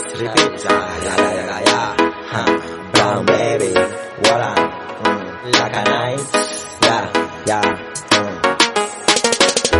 repeat. Yeah, yeah, yeah, yeah. Huh. Brown baby, voila. Mm. Like a night. Yeah, yeah. Mm.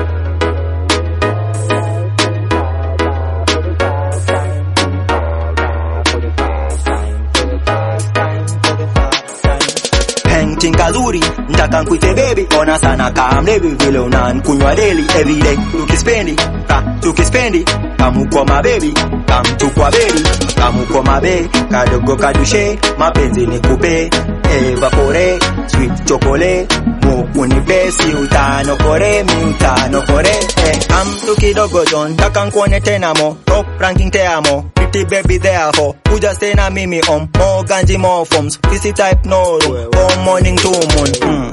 Painting kazuri ntaka nkuite baby ona sana kama mlevi vile unankunywa daily everyday tukispendi ka tukispendi kamuko mabebi kamtukwa beli kamuko mabe kadogo kadushe mapenzi ni kupe evapore sweet chocolate mukunipe si utanokore mi utanokore eh, kamtu kidogo don taka nkuone tena mo top ranking te amo pretty baby therefore kuja stay na mimi om more ganji more forms fisi type no room from morning to moon mm.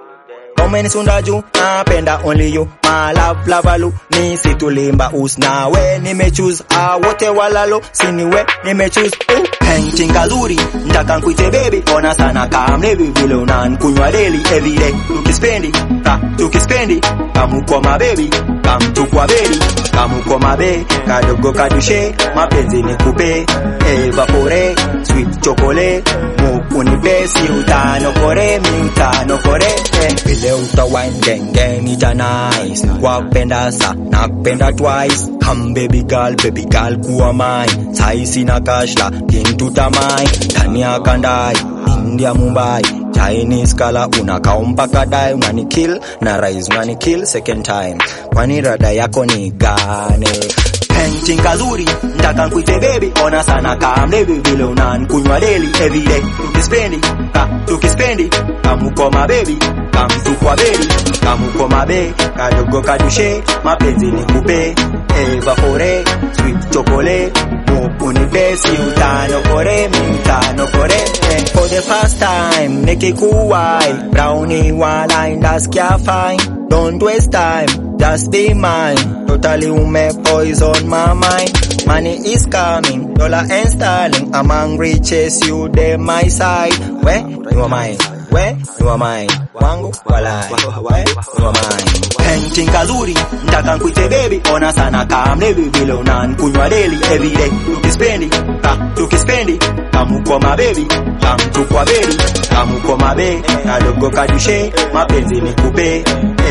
Umenisunda juu napenda only you my love lavalu ni situlimba usnawe nimechoose ah wote walalo siniwe nimechoose uh. Painting kazuri ntaka nkuite baby ona sana kama mlevi vile unankunywa daily everyday tukispendi ka tukispendi kamuko mabebi kamtukwa beli kamuko mabe kadogo kadushe mapenzi ni kupe evapore sweet chocolate mukunipe si utanokore mi utanokore eh. vile utawine genge nita nice kwapenda sa nakupenda twice come baby girl baby girl kuwa mine sai sina kashla kintutamai ndani ya kandai india mumbai chinese kala unakao mpaka dai unanikill na rise unanikill second time kwani rada yako ni gane painting kazuri ntaka nkuite baby ona sana kama mlevi vile unankunywa daily everyday tukispendi ka tukispendi kamuko mabebi kamtukwa beli kamuko mabe kadogo kadushe mapenzi ni kupe evapore sweet chocolate mukunipe si utanokore mi utanokore eh. for the first time nikikuwai brownie wala indaskia fine don't waste time just be mine totally ume poison my mind money is coming dollar and sterling among riches you dey my side we you are mine we you are mine wangu walai we you are mine painting kazuri ntaka nkuite baby ona sana kama mlevi vile unankunywa daily everyday tukispendi ka tukispendi kamuko mabebi kamtukwa beli kamuko mabe kadogo kadushe mapenzi ni kupe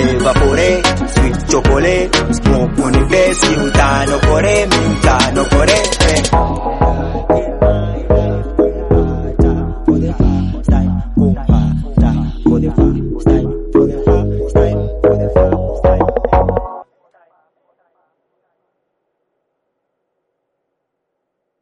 evapore sweet chocolate mukunipe si utanokore mi utanokore